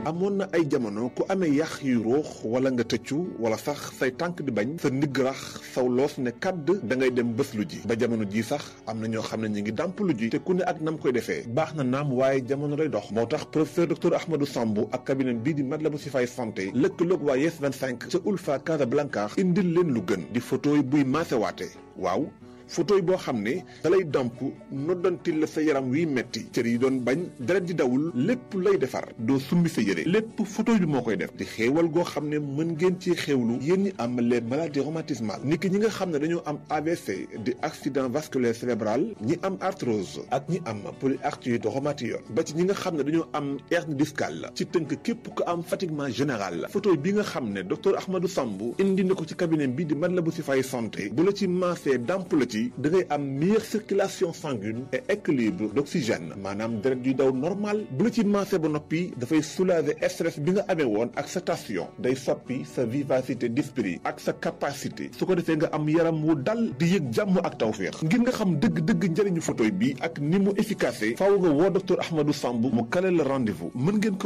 amoon na ay jamono ku amee yax yu ruux wala nga tëccu wala sax say tànk di bañ sa ndigg rax saw loos ne kàdd da ngay dem bés lu ji ba jamono ji sax am na ñoo xam ne ñu ngi dàmp lu ji te ku ne ak nam koy defee baax na naam waaye jamono day dox moo tax professeur docteur Ahmadou Sambou ak cabinet bii di Matlaboul Chifaay santé lëkkaloog waa Yes 25 ca Ulfa Casablanca indil leen lu gën di photo yi buy maasewaate waaw photo yi boo xam ne dalay damp noddantil la sa yaram wiy metti cër yi doon bañ deret di dawul lépp lay defar doo summi sa yére lépp photo bi moo koy def di xéewal goo xam ne mën ngeen ci xéewlu yéen ñi am les maladies rhumatismales niki ñi nga xam ne dañoo am AVC di accident vasculaire cérébral ñi am arthrose ak ñi am polyarthrite rhumatoïde ba ci ñi nga xam ne dañoo am hernie discale ci tënk képp ku am fatiguement général photo bi nga xam ne docteur Ahmadou Sambou indi na ko ci cabinet bi di Matlaboul Chifaay santé bu la ci maasee damp la ci da ngay am meilleure circulation sanguine et équilibre d'oxygène maanaam deret yuy daw normal bu la ci maase ba noppi dafay soulager stress bi nga amee woon ak sa tension day soppi sa vivacité d'esprit ak sa capacité su ko defee nga am yaram wu dal di yëg jàmm ak tawféex ngir nga xam dëgg-dëgg njëriñu photo bi ak ni mu efficace faaw nga woo docteur Ahmadou Sambou mu kale la rendez-vous mën ngeen ko